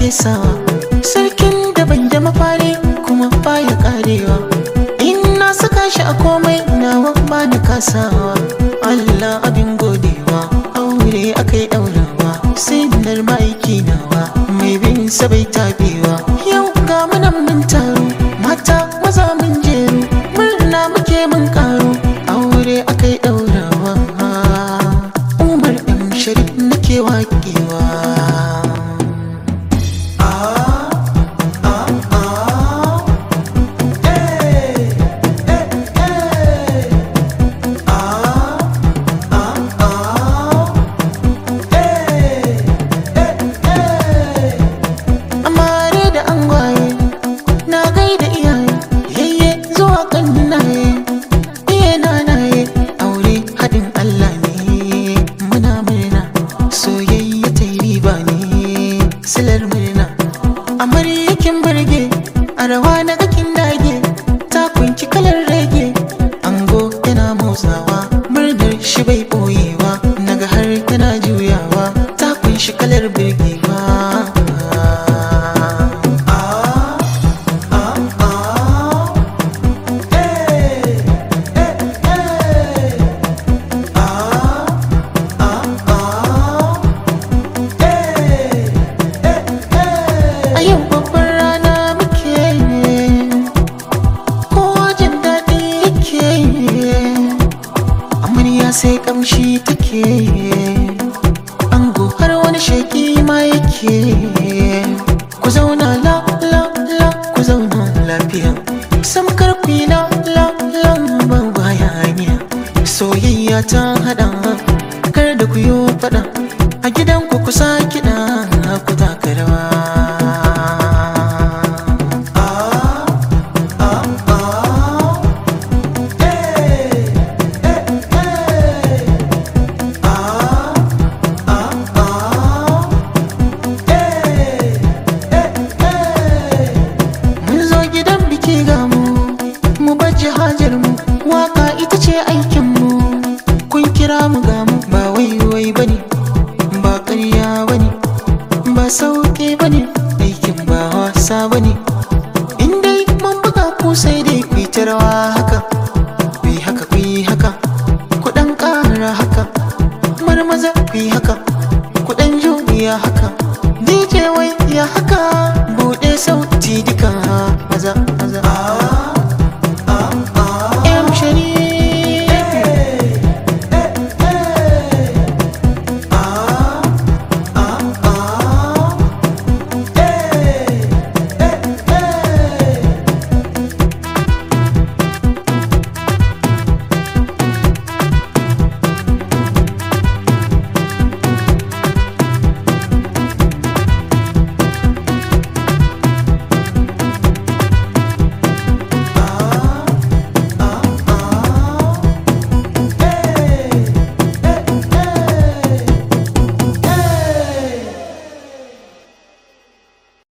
ake sawa sarkin da ban da mafari kuma baya karewa in na saka shi a komai nawa ba da kasawa Allah abin godewa aure akai daurawa sinar ma'aiki nawa mai bin sa bai tabewa yau ga munan mun taro mata maza mun jeru murna muke mun karo aure akai daurawa umar ɗan sharif nake waƙewa amare da angwaye na gaida iyaye yayye zuwa kannaye iye nanaye aure haɗin Allah ne muna murna soyayya ta yi riba ne silar murna amaryakin burge a rawa na gakin dage ta kunki kalar rage ango yana motsawa murnar shi bai ɓoyewa naga har tana juyawa ta kunshi kalar birgewa A yau babbar rana muke kowa jin daɗi yake amarya sai ƙamshi take ango har wani shaki ma yake ku zauna la la la ku zauna lafiya samkar ku yi la la la ba baya hanya soyayya ta haɗa kar da ku yi faɗa a gidan ku kusa kiɗa ku taka rawa mun zo gidan biki ga mu mu baje hajar mu waka ita ce aikin mu kun kira mu ga mu ba wai wai bane ba ƙarya bane ba sauke bane aikin ba wasa bane in dai mun buga ku sai dai ku yi ta rawa haka ku yi haka ku yi haka ku ɗan ƙara haka marmaza ku yi haka ku ɗan juya haka DJ wai ya haka